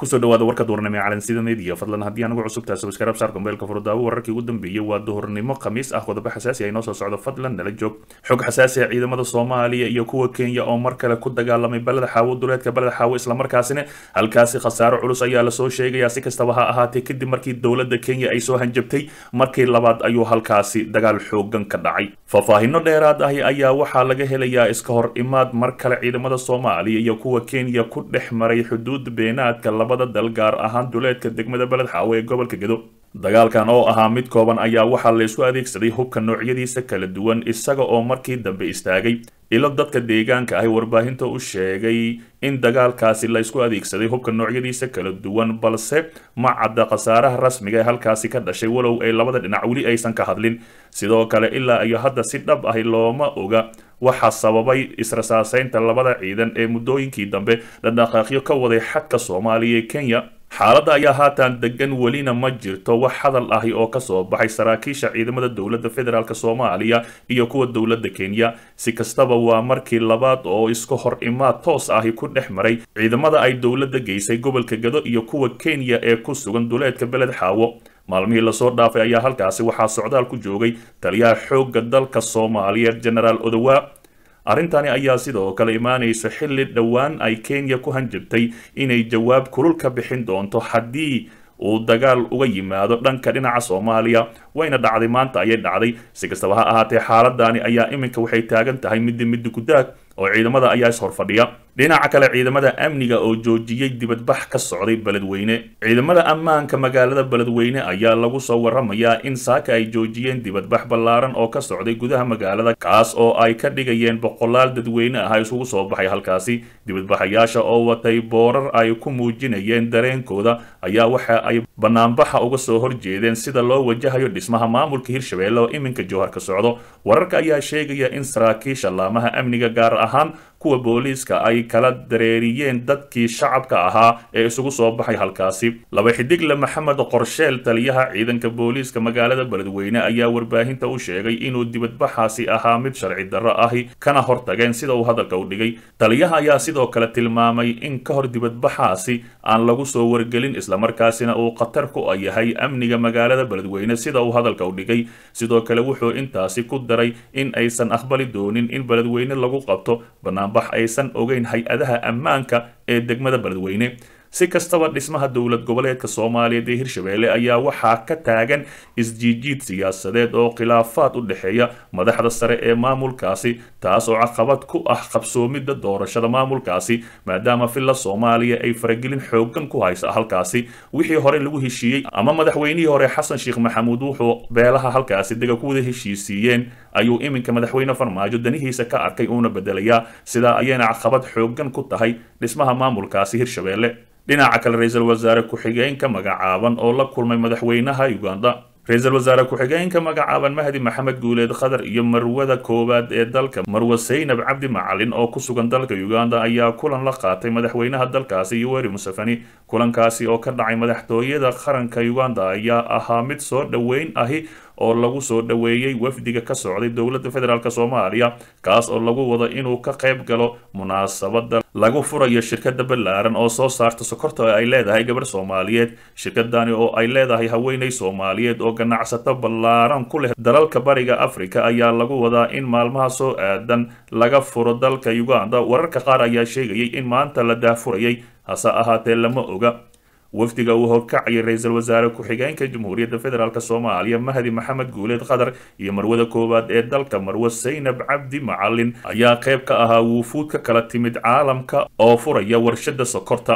kusoo dhawaada warka duurnimo ee calansida media fadlan haddii anagu cusubtahay subscribe saar gombeelka furdaawo wararkii ugu dambeeyey waa duhurnimo khamiis ah qodobo xasaasi ah inoo soo socdo fadlan nala joog xog xasaasi ah ciidamada soomaaliya iyo kuwa kenya oo mar kale ku dagaalamay baleda xaawo duleedka baleda xaawo islamarkaasina halkaasi khasaaro culus ayaa lasoo sheegayaa si kastaba ha ahaatee kadib markii dowladda kenya ay soo hanjabtay markii labaad ayuu halkaasi dagaal xoogan ka dhacay faahfaahino dheeraad ahi ayaa waxaa laga helayaa iska hor imaad mar kale ciidamada soomaaliya iyo kuwa kenya ku dhex maray xuduud beenaadka labada dal gaar ahaan duleedka degmada beled xaawo ee gobolka gedo dagaalkan oo ahaa mid kooban ayaa waxaa laysku adeegsaday hubka noocyadiisa kala duwan isaga oo markii dambe istaagay ilo dadka deegaanka ahi warbaahinta u sheegay in dagaalkaasi laysku adeegsaday hubka noocyadiisa kala duwan balse ma cadda khasaaraha rasmiga ee halkaasi ka dhashay walow ay labada dhinac weli aysan ka hadlin sidoo kale ilaa iyo hadda si dhab ahi looma oga waxaa sababay israsaaseynta labada ciidan ee muddooyinkii dambe dhadhaqaaqyo ka waday xadka soomaaliya ee kenya xaaladda ayaa haatan degan welina ma jirto wax hadal ahi oo kasoo baxay saraakiisha ciidamada dowladda federaalk soomaaliya iyo kuwa dowladda kenya si kastaba waa markii labaad oo iska hor imaad toos ahi ku dhex maray ciidamada ay dowladda geysay gobolka gado iyo kuwa kenya ee ku sugan duleedka beled xaawo maalmihii lasoo dhaafay ayaa halkaasi waxaa socdaal ku joogay taliyaha xoogga dalka soomaaliyeed genaraal odowa arrintani ayaa sidoo kale imaanaysa xilli dhowaan ay kenya ku hanjabtay inay jawaab kulul ka bixin doonto haddii uu dagaal uga yimaado dhanka dhinaca soomaaliya wayna dhacday maanta ayay dhacday si kastaba ha ahaatee xaaladani ayaa iminka waxay taagan tahay middi middi gudaag oo ciidamada ayaa is horfadhiya dhinaca kale ciidamada amniga oo joojiyey dibadbax ka socday beledweyne ciidamada ammaanka magaalada beledweyne ayaa lagu soo waramayaa in saaka ay joojiyeen dibadbax ballaaran oo ka socday gudaha magaalada kaas oo ay ka dhigayeen boqolaal dadweyne ah isugu soo baxay halkaasi dibadbaxayaasha oo watay boorar ay ku muujinayeen dareenkooda ayaa waxa ay banaanbaxa uga soo horjeedeen sida loo wajahayo dhismaha maamulka hirshabeelle oo iminka jowhar ka socdo wararka ayaa sheegaya in saraakiisha laamaha amniga gaar ahaan kuwa booliiska ay kala dareeriyeen dadkii shacabka ahaa ee isugu soo baxay halkaasi laba xidigle maxamed qorsheel taliyaha ciidanka booliiska magaalada beledweyne ayaa warbaahinta u sheegay inuu dibadbaxaasi ahaa mid sharci darro ahi kana hortageen sida uu hadalka u dhigay taliyaha ayaa sidoo kale tilmaamay in ka hor dibadbaxaasi aan lagu soo wargelin islamarkaasina uu khatar ku yahay amniga magaalada beledweyne sida uu hadalka u dhigay sidoo kale wuxuu intaasi ku daray in aysan aqbali doonin in beledweyne lagu qabto banaanbax aysan ogeyn hay-adaha ammaanka ee degmada beledweyne si kastaba dhismaha dowlad goboleedka soomaaliyeed ee hirshabeelle ayaa waxaa ka taagan isjiijiid siyaasadeed oo khilaafaad u dhexeeya madaxda sare ee maamulkaasi taas oo caqabad ku ah qabsoomidda doorashada maamulkaasi maadaama villa soomaaliya ay faragelin xoogan ku haysa halkaasi wixii hore lagu heshiiyey ama madaxweynihii hore xasan sheekh maxamuud wuxuu beelaha halkaasi dega ku wada heshiisiiyeen ayuu iminka madaxweyne farmaajo danihiisa ka arkay uuna bedelayaa sidaa ayayna caqabad xoogan ku tahay dhismaha maamulkaasi hirshabeelle dhinaca kale ra-iisul wasaare ku-xigeenka magacaaban oo la kulmay madaxweynaha uganda ra-iisul wasaare ku-xigeenka magacaaban mahdi maxamed guuleed khadar iyo marwada koowaad ee dalka marwe saynab cabdi macalin oo ku sugan dalka uganda ayaa kulan la qaatay madaxweynaha dalkaasi yoweri museveni kulankaasi oo ka dhacay madaxtooyada qaranka uganda ayaa ahaa mid soo dhoweyn ahi oo lagu soo dhoweeyey wafdiga ka socday dowladda federaalk soomaaliya kaas oo lagu wado inuu ka qayb galo munaasabada lagu furayo shirkada ballaaran oo soo saarta sokorta oo ay leedahay gabar soomaaliyeed shirkadani oo ay leedahay haweeney soomaaliyeed oo ganacsato ballaaran ku leh dalalka bariga africa ayaa lagu wadaa in maalmaha soo aadan laga furo dalka uganda wararka qaar ayaa sheegayay in maanta la daahfurayay hase ahaatee lama oga wafdiga uu horkacayay ra-iisul wasaare ku-xigeenka jamhuuriyadda federaalk soomaaliya mahdi maxamed guuleed khadar iyo marwada koowaad ee dalka marwe saynab cabdi macalin ayaa qayb ka ahaa wuufuud ka kala timid caalamka oo furaya warshada sokorta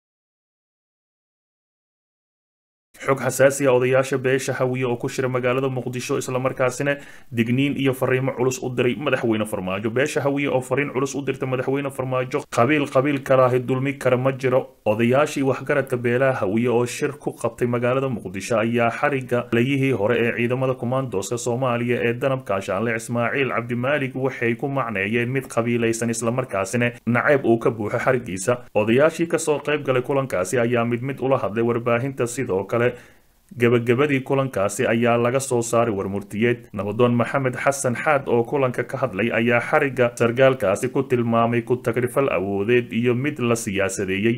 xog xasaasi a odayaasha beesha hawiye oo ku shira magaalada muqdisho islamarkaasina digniin iyo fariimo culus u diray madaxweyne farmaajo beesha hawiye oo fariin culus u dirta madaxweyne farmaajo qabiil qabiil kalaahi dulmi kara ma jiro odayaashii waxgaradka beelaha hawiye oo shir ku qabtay magaalada muqdisho ayaa xariga layihii hore ee ciidamada kumaandooska soomaaliya ee danab kaashaanle ismaaciil cabdimaalig waxay ku macneeyeen mid qabiilaysan islamarkaasina nacayb uu ka buuxo xarigiisa odayaashii kasoo qayb galay kulankaasi ayaa mid mid ula hadlay warbaahinta sidoo kale gebagabadii kulankaasi ayaa laga soo saaray warmurtiyeed nabadoon maxamed xasan xaad oo kulanka ka hadlay ayaa xariga sargaalkaasi ku tilmaamay ku tagrifal awoodeed iyo mid la siyaasadeeyey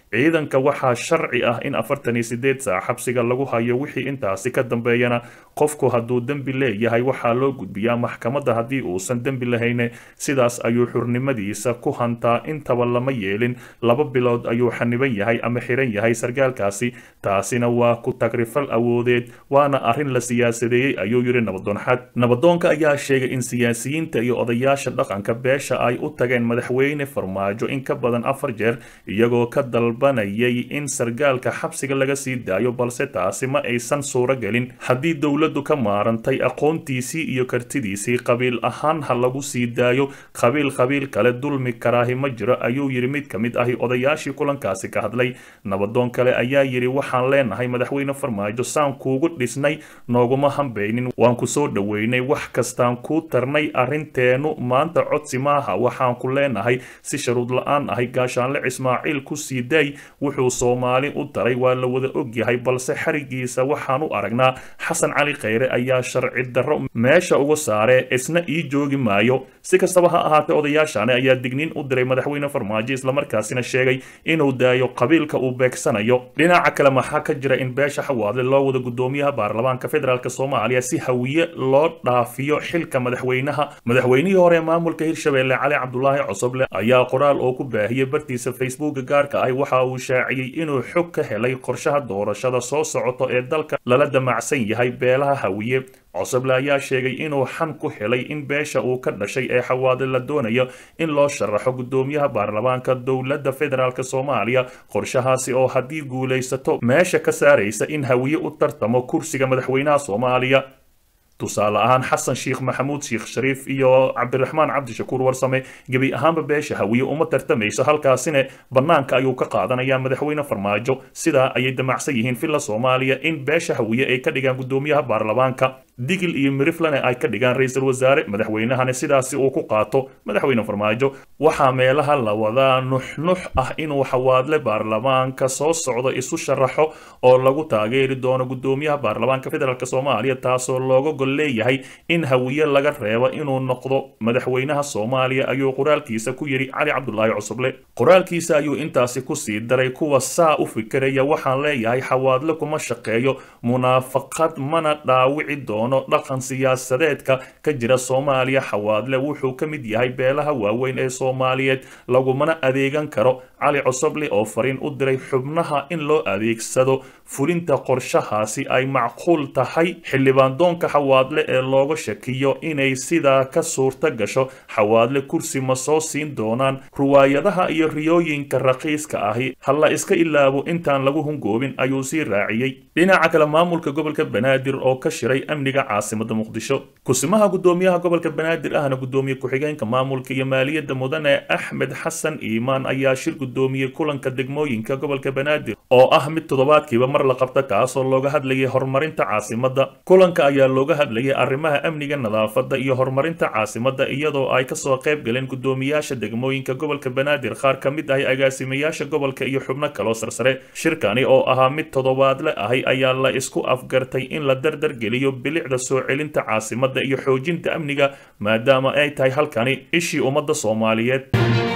ciidanka waxaa sharci ah in afartan iyo sideed saac xabsiga lagu hayo wixii intaasi ka dambeeyana qofku hadduu dembi leeyahay waxaa loo gudbiyaa maxkamadda haddii uusan dembi lahayne sidaas ayuu xurnimadiisa ku hantaa intaba lama yeelin laba bilood ayuu xaniban yahay ama xiran yahay sargaalkaasi taasina waa ku tagrifal awoodeed waana arrin la siyaasadeeyey ayuu yidhi nabadoon xad nabadoonka ayaa sheegay in siyaasiyiinta iyo odayaasha dhaqanka beesha ay u tageen madaxweyne farmaajo in ka badan afar jeer iyagoo ka dalbanayay in sargaalka xabsiga laga sii daayo balse taasi ma aysan suuro gelin haddii dowladdu ka maarantay aqoontiisii iyo kartidiisii qabiil ahaan ha lagu sii daayo qabiil qabiil kale dulmi karaahi ma jiro ayuu yidhi mid ka mid ahi odayaashii kulankaasi ka hadlay nabadoon kale ayaa yidhi waxaan leenahay madaxweyne farmaajo saan kuugu dhisnay nooguma hambaynin waan ku soo dhoweynay wax kastaan kuu tarnay arrinteennu maanta codsi maaha waxaan ku leenahay si sharuud la-aan ahay gaashaanle ismaaciil ku sii daay wuxuu soomaali u daray waa la wada ogyahay balse xarigiisa waxaan u aragnaa xasan cali kheyre ayaa sharci darro meesha uga saaree isna ii joogi maayo si kastaba ha ahaatee odayaashani ayaa digniin u diray madaxweyne farmaajo islamarkaasina sheegay inuu daayo qabiilka uu beegsanayo dhinaca kale maxaa ka jira in beesha xawaadle loo wada gudoomiyaha baarlamaanka federaalk soomaaliya si hawiye loo dhaafiyo xilka madaxweynaha madaxweynihii hore ee maamulka hirshabelle cali cabdulaahi cosoble ayaa qoraal oo ku baahiyey bartiisa facebooka gaarka ah waxa uu shaaciyey inuu xog ka helay qorshaha doorashada soo socoto ee dalka lala damacsan yahay beelaha hawiye cosoble ayaa sheegay inuu xan ku helay in beesha uu ka dhashay ee xawaade la doonayo in loo sharaxo gudoomiyaha baarlamaanka dowladda federaalk soomaaliya qorshahaasi oo haddii guulaysato meesha ka saaraysa in hawiye u tartamo kursiga madaxweynaha soomaaliya tusaale ahaan xasan sheekh maxamuud sheekh shariif iyo cabdiraxmaan cabdishakuur warsame gebi ahaanba beesha hawiye uma tartamayso halkaasina bannaanka ayuu ka qaadanayaa madaxweyne farmaajo sidaa ayay damacsan yihiin villa soomaaliya in beesha hawiye ay ka dhigaan gudoomiyaha baarlamaanka digil iyo miriflane ay ka dhigaan ra-iisul wasaare madaxweynahana sidaasi uu ku qaato madaxweyne farmaajo waxaa meelaha la wadaa nuxnux ah inuu xawaadle baarlamaanka soo socdo isu sharaxo oo lagu taageeri doono gudoomiyaha baarlamaanka federaalk soomaaliya taasoo looga gol leeyahay in hawiye laga reebo inuu noqdo madaxweynaha soomaaliya ayuu qoraalkiisa ku yidhi cali cabdulaahi cusuble qoraalkiisa ayuu intaasi kusii daray kuwa saa u fikiraya waxaan leeyahay xawaadle kuma shaqeeyo munaafaqad mana dhaawici doono dhaqan siyaasadeedka ka jira soomaaliya xawaadle wuxuu ka mid yahay beelaha waaweyn ee soomaaliyeed lagumana adeegan karo cali cosoble oo fariin u diray xubnaha in loo adeegsado fulinta qorshahaasi ay macquul tahay xildhibaandoonka xawaadle ee looga shakiyo inay sidaa ka suurta gasho xawaadle kursi ma soo siin doonaan ruwaayadaha iyo riyooyinka raqiiska ahi ha la iska ilaabo intaan lagu hungoobin ayuu sii raaciyey dhinaca kale maamulka gobolka banaadir oo ka shiray amniga caasimada muqdisho kusimaha gudoomiyaha gobolka banaadir ahna gudoomiye ku-xigeenka maamulka iyo maaliyadda mudane axmed xasan iimaan ayaa shir gudoomiyey kulanka degmooyinka gobolka banaadir oo ah mid toddobaadkiiba mar la qabta kaasoo looga hadlayay horumarinta caasimada kulanka ayaa looga hadlayay arrimaha amniga nadaafada iyo horumarinta caasimada iyadoo ay kasoo qayb galeen gudoomiyaasha degmooyinka gobolka banaadir qaar ka mid ahi agaasimayaasha gobolka iyo xubno kaloo sarsare shirkani oo ahaa mid toddobaadle ahi ayaa la isku afgartay in la dardar geliyo bilicda soo celinta caasimada iyo xoojinta amniga maadaama ay tahay halkani ishii ummadda soomaaliyeed